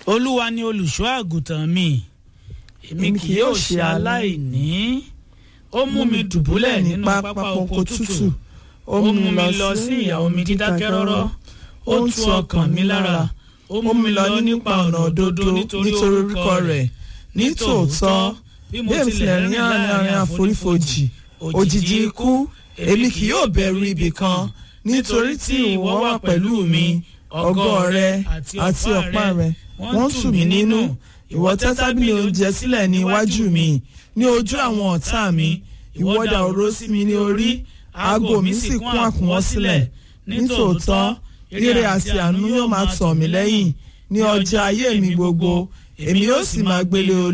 olúwa ni olùṣọ́ àgùntàn mi èmi kì yóò ṣe aláìní ó mú mi dùbúlẹ̀ nínú pápá oko tútù ó mú mi lọ sí ìyá omi dídákẹ́ rọ́rọ́ ó tu ọkàn mi lára ó mú mi lọ nípa ọ̀nà òdodo nítorí orúkọ rẹ̀ nítòótọ́ bí mo tilẹ̀ rìn láàrin àforífojì òjìji ikú èmi kì yóò bẹ̀rù ibì kan nítorí tí ìwọ wà pẹ̀lú mi ọgọ́ rẹ àti ọ̀pá rẹ wọ́n tù mí nínú ìwọ tẹ́ tábìlì oúnjẹ sílẹ̀ ní iwájú mi ní ojú àwọn ọ̀tá mi ìwọ dà òró sí mi ní orí aago mi sì kún àkúnwọ́ sílẹ̀ nítòótọ́ ire àti àánú yóò máa tọ̀ mí lẹ́yìn ní ọjọ́ ayé mi gbogbo èmi yóò sì máa gbélé